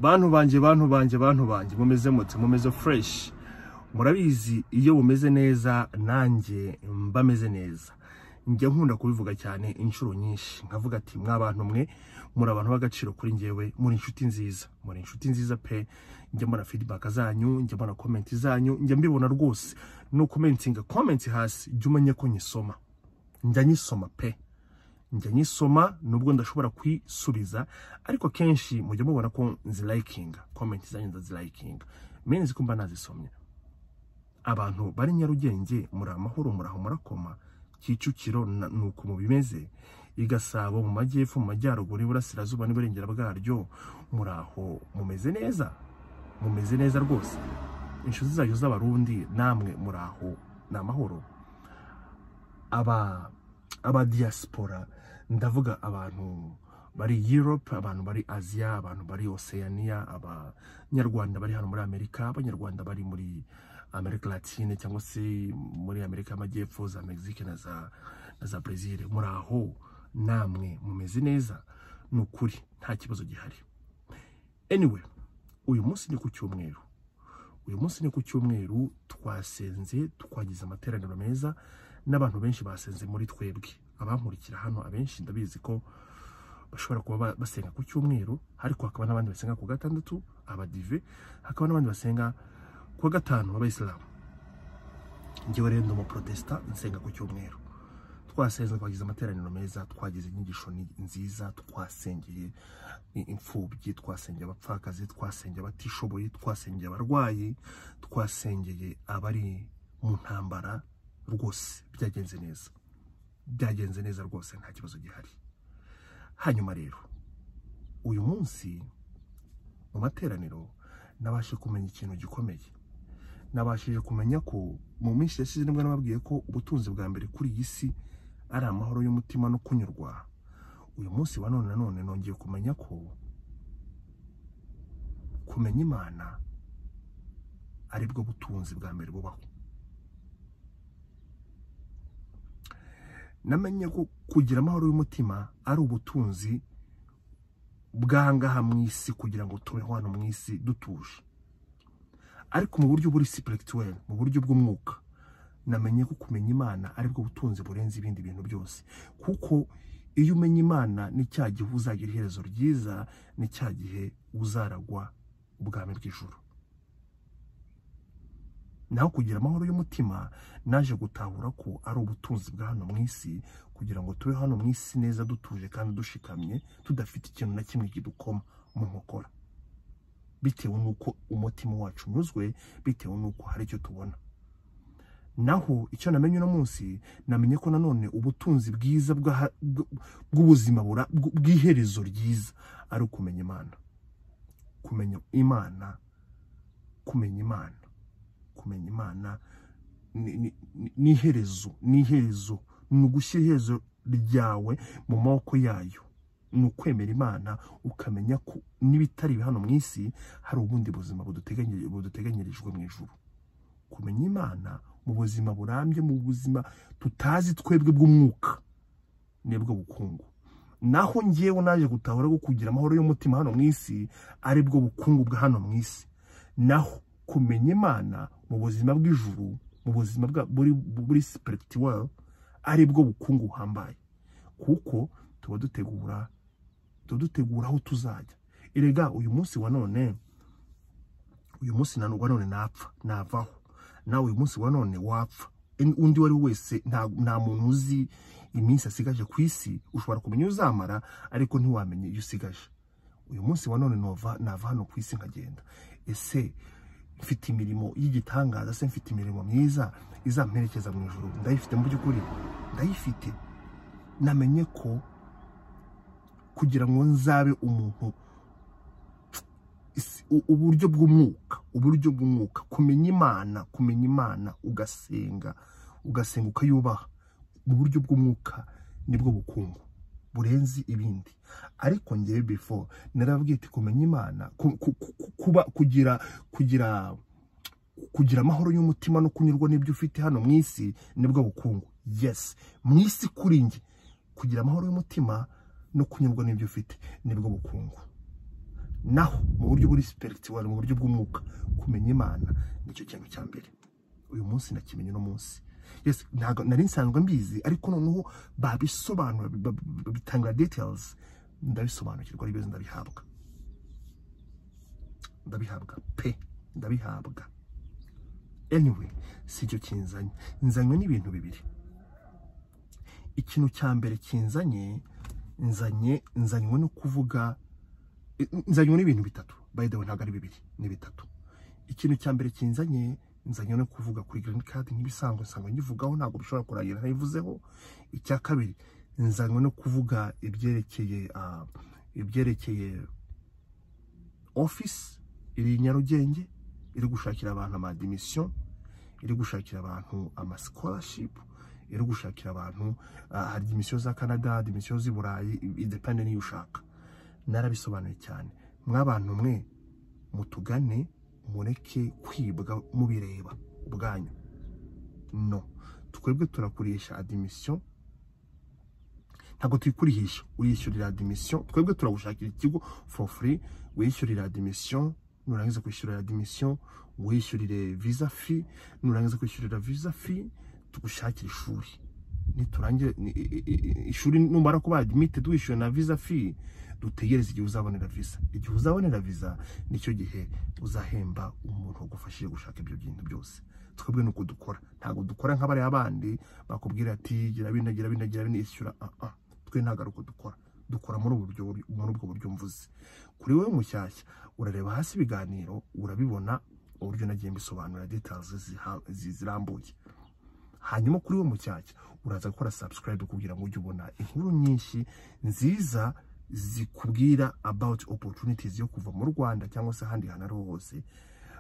bantu banjye bantu banjye bantu banjye mumeze mutse mumeze fureshi murabizi iyo bumeze neza nanjye mba meze neza njya nkunda kubivuga cyane inshuro nyinshi nkavuga ati mwa bantu mwe muri abantu b'agaciro kuri ngewe muri inshuti nziza muri inshuti nziza pe njya mbona feedback zanyu njya mbona comment zanyu njya mbibona rwose no commentinga comment hasi jya umenya ko nyisoma njya nyisoma pe njya nyisoma nubwo ndashobora kwisubiza ariko kenshi mujya mubona ko nzirayikinga komenti zanyu ndazirayikinga mene ko mba nazisomye abantu bari nyarugenge muri amahoro muraho murakoma kicukiro na- ni uko mubimeze i gasabo mu majyepfo mu majyaruguru iburasirazuba n'iburengera bwaryo muraho mumeze neza mumeze neza rwose inshuti zanyu z'abarundi namwe muraho ni amahoro aba aba diaspora ndavuga abantu bari Europe abantu bari Asia abantu bari Oceania abanyarwanda bari hano muri Amerika abanyarwanda bari muri Amerika Latine cyangwa se muri Amerika y'Amajyepfo za Mexique na za na za Brazil muri aho namwe mumeze neza ni ukuri nta kibazo gihari anyway uyu munsi ni ku cyumweru uyu munsi ni ku cyumweru twasenze twagize amateraniro meza n'abantu benshi basenze muri twebwe abankurikira hano abenshi ndabizi ko bashobora kuba ba- basenga ku cyumweru ariko hakaba n'abandi basenga ku gatandatu abadive hakaba n'abandi basenga ku wa gatanu abayisilamu njyewe rero ndi umuprotesita nsenga ku cyumweru twasenze twagize amateraniro meza twagize inyigisho ni- nziza twasengeye i- imfubyi twasengeye abapfakazi twasengeye abatishoboye twasengeye abarwayi twasengeye abari mu ntambara rwose byagenze neza byagenze neza rwose nta kibazo gihari hanyuma rero uyu munsi mu materaniro nabashe kumenya ikintu gikomeye nabashije kumenya ko mu minsi yashize nibwo nababwiye ko ubutunzi bwa mbere kuri iyi si ari amahoro y'umutima no kunyurwa uyu munsi wa none nanone nongeye kumenya ko kumenya imana ari bwo butunzi bwa mbere bubaho namenye ko kugira amahoro y'umutima ari ubutunzi bwangaha mu isi kugira ngo tubeho hano mu isi dutuje ariko mu buryo buri sipirituweri mu buryo bw'umwuka namenye ko kumenya imana aribwo butunzi burenze ibindi bintu byose kuko iyo umenya imana ni cya gihe uzagira iherezo ryiza ni cya gihe uzaragwa ubwami bw'ijuru naho kugira amahoro y'umutima naje gutahura ko ari ubutunzi bwa hano mu isi kugira ngo tube hano mu isi neza dutuje kandi dushikamye tudafite ikintu na kimwe kidukoma mu nkokora bitewe n'uko umutima wacu unyuzwe bitewe n'uko hari icyo tubona naho icyo namenye uno munsi namenye ko nanone ubutunzi bwiza bw'aha- bw- bw'ubuzima bura- bw- bw'iherezo ryiza ari ukumenya imana kumenya imana kumenya imana kumenya imana ni- ni- ni- ni iherezo ni iherezo ni ugushyira iherezo ryawe mu maboko yayo ni ukwemera imana ukamenya ko n'ibitari hano mu isi hari ubundi buzima buduteganyiri- buduteganyirijwe mu ijuru kumenya imana mu buzima burambye mu buzima tutazi twebwe bw'umwuka nibwo bukungu naho njyewe naje gutahura ko kugira amahoro y'umutima hano mu isi aribwo bukungu bwa hano mu isi naho kumenya imana mu buzima bw'ijuru mu buzima bwa buri buri spiritual aribwo bukungu buhambaye kuko tuba dutegura tuba dutegura aho tuzajya erega uyu munsi wa none uyu munsi na wa none napfa navaho nawe uyu munsi wa none wapfa En- undi uwo ari we wese nta nta muntu uzi iminsi asigaje ku isi ushobora kumenya iyo uzamara ariko ntiwamenye iyo usigaje uyu munsi wa none nova nava hano ku isi nkagenda ese mfite imirimo y'igitangaza se mfite imirimo myiza izamperekeza mu ijoro ndayifite mu by'ukuri ndayifite namenye ko kugira ngo nzabe umuntu isi- u- uburyo bw'umwuka uburyo bw'umwuka kumenya imana kumenya imana ugasenga ugasenga ukayubaha mu buryo bw'umwuka nibwo bukungu burenze ibindi ariko ngewe before narababwiye ati kumenya imana ku- ku- ku- kuba kugira kugira kugira amahoro y'umutima no kunyurwa n'ibyo ufite hano mu isi nibwo bukungu yes mu isi kuri njye kugira amahoro y'umutima no kunyurwa n'ibyo ufite nibwo bukungu naho mu buryo buri sipirituwari mu buryo bw'umwuka kumenya imana nicyo kintu cya mbere uyu munsi nakimenye uno munsi Yes, ntago nari nsanzwe mbizi ariko noneho babisobanura bab- bitanga details ndabisobanukirwa ari beza ndabihabwa ndabihabwa pe ndabihabwa anyway si cyo kinzanye nzanywe n'ibintu bibiri ikintu cya mbere kinzanye nzanye nzanywe no kuvuga nzanywe n'ibintu bitatu by the way ntabwo ari bibiri ni bitatu ikintu cya mbere kinzanye nzanye no kuvuga kuri green card nk'ibisanzwe nsanga nyivugaho ntabwo bishobora kurangira ntayivuzeho icya kabiri nzanywe no kuvuga ibyerekeye ah, ibyerekeye office iri i nyarugenge iri gushakira abantu amadimisiyo iri gushakira abantu amasikorashipu iri gushakira abantu ah, hari dimisiyo za canada dimisiyo z'i burayi idepende n'iyo ushaka narabisobanuye cyane mwabantu mwe mutugane mureke kwibwa mubireba ubwanyu no twebwe turakurisha adimisiyo ntabwo tuyikurihisha uyishyurira adimisiyo twebwe turagushakira ikigo for free wishyurira adimisiyo nurangiza kwishyurira adimisiyo wishyurire visa fee nurangiza kwishyurira visa fee tugushakire ishuri niturangira ni- i- i- ishuri numara kuba admitted wishyuwe na visa fee dutegereze igihe uzabonera visa igihe uzabonera visa nicyo gihe uzahemba umuntu wagufashije gushaka ibyo bintu byose twebwe ni uko dukora ntabwo dukora nk'abariya bandi bakubwira ati gira bino gira bino gira bino ishyura ah, ah. twe ntabwo ari uko dukora dukora muri ubu buryo muri ubwo buryo mvuze kuri wowe mushyashya urareba hasi ibiganiro urabibona uburyo nagiye mbisobanura details ziha- zi- zirambuye hanyuma kuri we mucyacya uraza gukora subscribe kugira ngo ujye ubona inkuru nyinshi nziza zikubwira about opportunities yo kuva mu Rwanda cyangwa se ahandi hantu ari ho hose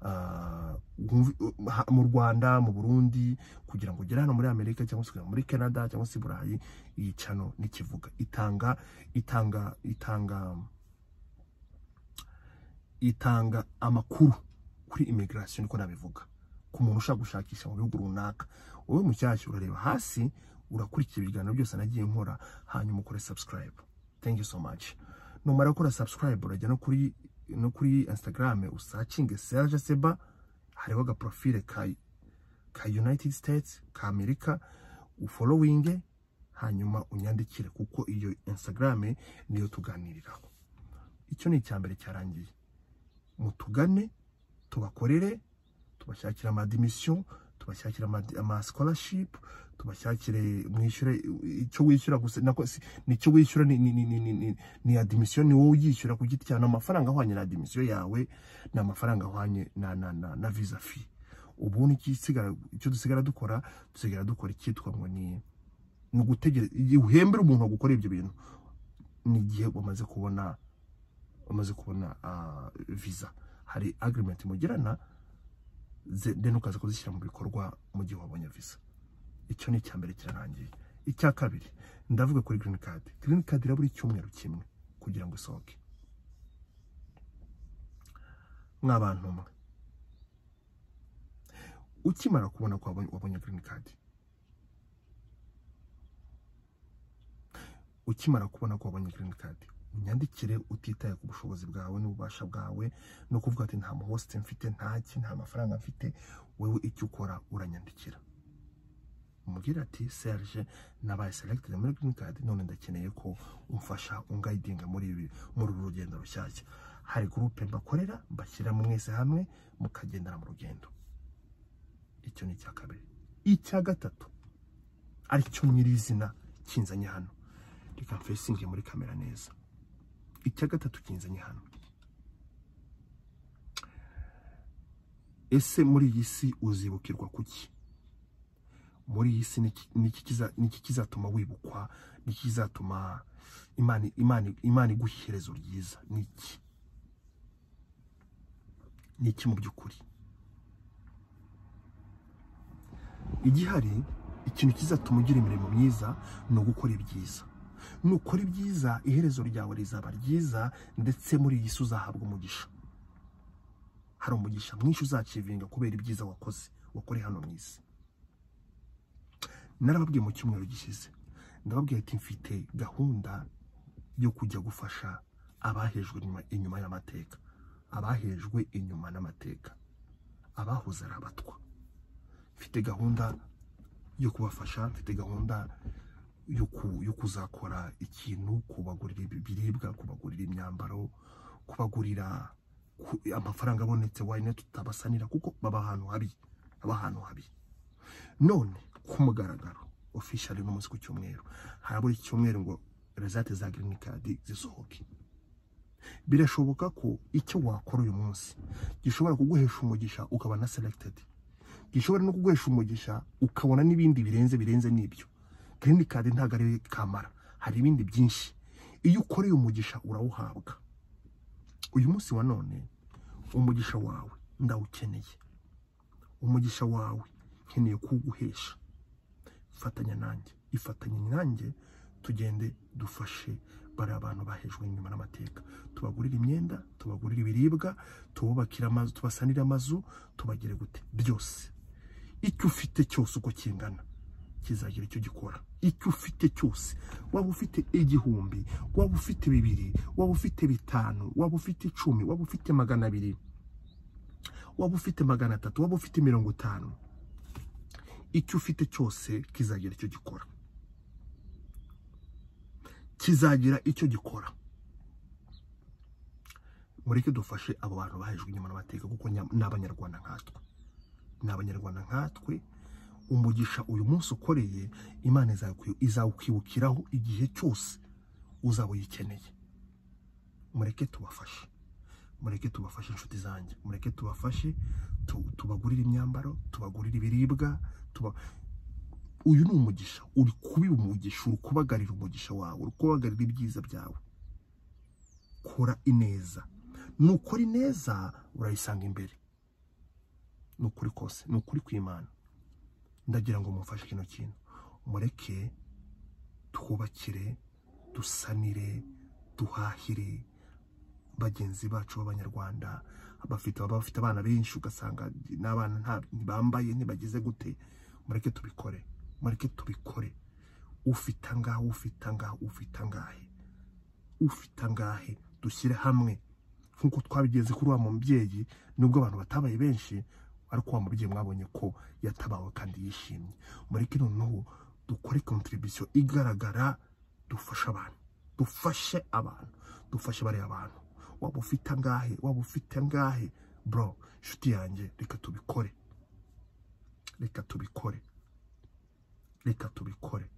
Ah, wumve- ha- mu Rwanda mu Burundi kugira ngo ugere hano muri Amerika cyangwa se kujya muri Canada cyangwa se i Burayi iyi channel nikivuga itanga itanga itanga itanga amakuru kuri immigration niko nabivuga ku muntu ushaka gushakisha mu bihugu runaka wowe mushyashya urareba hasi urakurikira ibiganiro byose nagiye nkora hanyuma ukore subscribe thank you so much numara gukora subscribe urajya no kuri no kuri instagram usacinge serge seba hariho agaprofile ka ka united states ka amerika ufolowinge hanyuma unyandikire kuko iyo instagram niyo tuganiriraho icyo ni icya mbere cyarangiye mutugane tubakorere tubashakira amadimisiyo tubashakira amadi- amaskolarship tubashakire mwishyure icyo wishyura gusa nako si- ni icyo wishyura ni ni ni ni ni ni, ni adimisiyo ni wowe uyishyura ku giti cyawe ni amafaranga ahwanye na adimisiyo yawe ni amafaranga ahwanye na na na, na visa fee ubu ni ikisigara icyo dusigara dukora dusigara dukora icyitwa ngo ni ni ugutegereza igihe uhembera umuntu wagukora ibyo bintu ni igihe wamaze kubona wamaze kubona ah, visa hari agreement mugirana ze- then ukaza kuzishyira mu bikorwa mu gihe wabonye visa icyo ni icya mbere kirarangiye icya kabiri ndavuga kuri green card green card irabura icyumweru kimwe kugira ngo isohoke mw'abantu mwe ukimara kubona ko wabonye- wabonye green card ukimara kubona ko wabonye green card unyandikire utitaye ku bushobozi bwawe n'ububasha bwawe no kuvuga ati nta muhosite mfite ntaki nta mafaranga mfite wowe icyo ukora uranyandikira umubwira ati serge nabaye selected muri green card none ndakeneye ko umfasha ungayidinga muri ibi muri uru rugendo rushyashya hari gurupe mbakorera mbashyira mwese hamwe mukagendana mu rugendo icyo ni icya kabiri icya gatatu aricyo nyirizina kinzanye hano reka mfesinge muri kamera neza icya gatatu kinzanye hano ese muri iyi si uzibukirwa kuki muri iyi si niki- niki kiza- niki kizatuma wibukwa niki kizatuma imana imana imana iguha iherezo ryiza niki niki mu by'ukuri igihari ikintu kizatuma ugira imirimo myiza ni ugukora ibyiza nukora ibyiza iherezo ryawe rizaba ryiza ndetse muri iyi si uzahabwa umugisha hari umugisha mwinshi uzakivinga kubera ibyiza wakoze wakoreye hano mu isi narababwiye mu cyumweru gishize ndababwiye ati mfite gahunda yo kujya gufasha abahejwe inyuma- inyuma y'amateka abahejwe inyuma n'amateka abahoze ari abatwa mfite gahunda yo kubafasha mfite gahunda yo ku- yo kuzakora ikintu kubagurira ibi- ibiribwa kubagurira imyambaro kubagurira ku- amafaranga abonetse wayine tutabasanira kuko baba ahantu habi baba ahantu habi none ku mugaragaro officially no munsi ku cyumweru harabura iki cyumweru ngo resate za green card zisohoke birashoboka ko icyo wakora uyu munsi gishobora kuguhesha umugisha ukaba na selected gishobora no kuguhesha umugisha ukabona n'ibindi birenze birenze n'ibyo green card ntabwo ari kamara hari ibindi byinshi iyo ukoreye umugisha urawuhabwa uyu munsi wa none umugisha wawe ndawukeneye umugisha wawe nkeneye kuwuguhesha fatanya nanjye ifatanye nanjye tugende dufashe bariya bantu bahejwe inyuma n'amateka tubagurire imyenda tubagurire ibiribwa tububakire amazu tubasanire amazu tubagire gute byose icyo ufite cyose uko kingana kizagira icyo gikora icyo ufite cyose waba ufite igihumbi waba ufite bibiri waba ufite bitanu waba ufite icumi waba ufite magana abiri waba ufite magana atatu waba ufite mirongo itanu icyo ufite cyose kizagira icyo gikora kizagira icyo gikora mureke dufashe abo bantu bahejwe inyuma n'amateka kuko nya- ni abanyarwanda nkatwe ni abanyarwanda nkatwe umugisha uyu munsi ukoreye imana izakwi- izawukwibukiraho igihe cyose uzaba uyikeneye mureke tubafashe mureke tubafashe inshuti zanjye mureke tubafashe tu- tubagurire imyambaro tubagurire ibiribwa tuba uyu ni umugisha uri kubiba umugisha uri kubagarira umugisha wawe uri kubagarira ibyiza byawe kora ineza nukora ineza urayisanga imbere ni ukuri kose ni ukuri kw'imana ndagira ngo mumfashe kino kintu mureke twubakire dusanire duhahire bagenzi bacu b'abanyarwanda abafite baba bafite abana benshi ugasanga n'abana nta- ntibambaye ntibagize gute mureke tubikore mureke tubikore ufite angahe ufite angahe ufite angahe ufite angahe dushyire hamwe nk'uko twabigenze kuri wa mubyeyi nubwo abantu batabaye benshi ariko wa mubyeyi mwabonye ko yatabawe kandi yishimye mureke noneho dukore kontribusiyo igaragara dufashe abantu dufashe abantu dufashe bariya abantu waba ufite angahe waba ufite angahe bro inshuti yanjye reka tubikore reka tubikore reka tubikore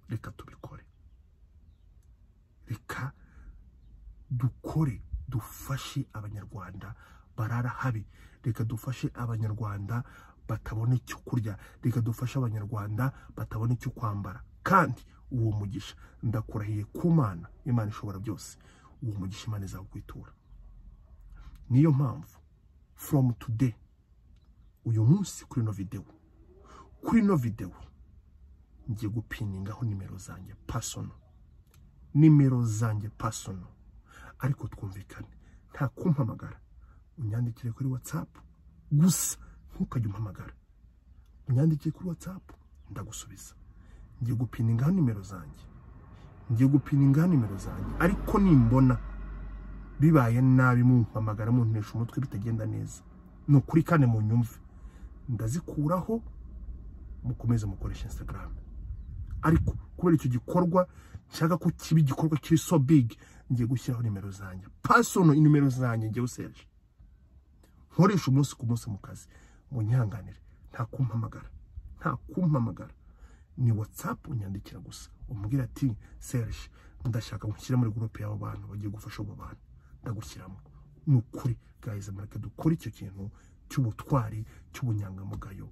reka tubikore reka dukore dufashe abanyarwanda barara habi reka dufashe abanyarwanda batabona icyo kurya reka dufashe abanyarwanda batabona icyo kwambara kandi uwo mugisha ndakurahiye ku mana imana ishobora byose uwo mugisha imana izawukwitura niyo mpamvu from today uyu munsi kuri ino videwo kuri ino videwo ngiye gupiningaho nimero zanjye pasono nimero zanjye pasono ariko twumvikane nta kumpamagara unyandikire kuri watsapu gusa ntukajye umpamagara unyandikire kuri watsapu ndagusubiza ngiye gupiningaho nimero zanjye ngiye gupiningaho nimero zanjye ariko nimbona bibaye nabi mumpamagara munteresha umutwe bitagenda neza ni ukuri kandi mu nyumve ndazikuraho mukomeze mukoresha instagram ariko kubera icyo gikorwa nshaka ko kiba igikorwa kiri so big ngiye gushyiraho nimero zanjye pasono inimero zanjye njyewe serge nkoresha umunsi ku munsi mu kazi munyihanganire nta kumpamagara nta kumpamagara ni whatsapp unyandikira gusa umbwira ati serge ndashaka gushyira muri gurupe y'abo bantu bagiye gufasha abo bantu ndagushyiramo ni ukuri guys mureke dukore icyo kintu cy'ubutwari cy'ubunyangamugayo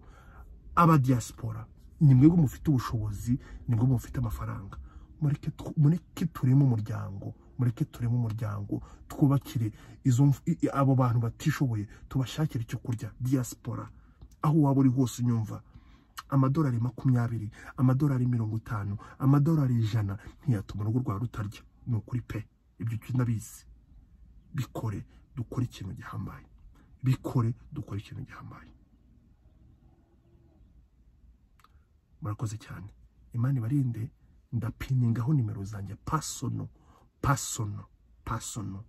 abadiyasipora ni mwebwe mufite ubushobozi ni mwebwe mufite amafaranga mureke tw- mureke turemo umuryango mureke turemo umuryango twubakire izo mf- i- i- abo bantu batishoboye tubashakire icyo kurya diyasipora aho waba uri hose unyumva amadolari makumyabiri amadolari mirongo itanu amadolari ijana ntiyatuma urugo rwawe rutarya ni ukuri pe ibyo uki- ndabizi bikore dukore ikintu gihambaye bikore dukore ikintu gihambaye murakoze cyane imana ibarinde ndapiningaho nimero zanjye pasono pasono pasono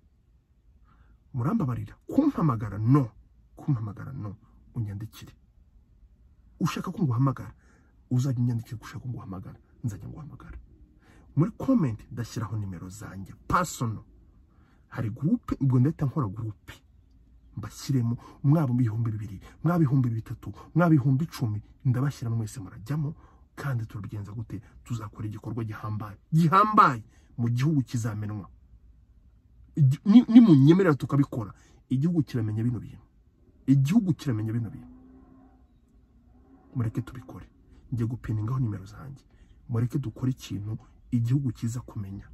murambabarira kumpamagara no kumpamagara no unyandikire ushaka ko nguhamagara uzajya unyandikira ko ushaka ko nguhamagara nzajya nguhamagara muri komenti ndashyiraho nimero zanjye pasono hari gurupe ubwo ndahita nkora gurupe mbashyiremo mwaba ibihumbi bibiri mwaba ibihumbi bitatu mwaba ibihumbi icumi ndabashyiramo mwese murajyamo kandi turabigenza gute tuzakora igikorwa gihambaye gihambaye mu gihugu kizamenwa Igi- ni- nimunyemerera tukabikora igihugu kiramenya bino bintu igihugu kiramenya bino bintu mureke tubikore njye gupiningaho nimero zanjye mureke dukore ikintu igihugu kiza kumenya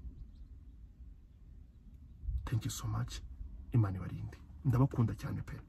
thank you so much imana ibarinde ndabakunda cyane pe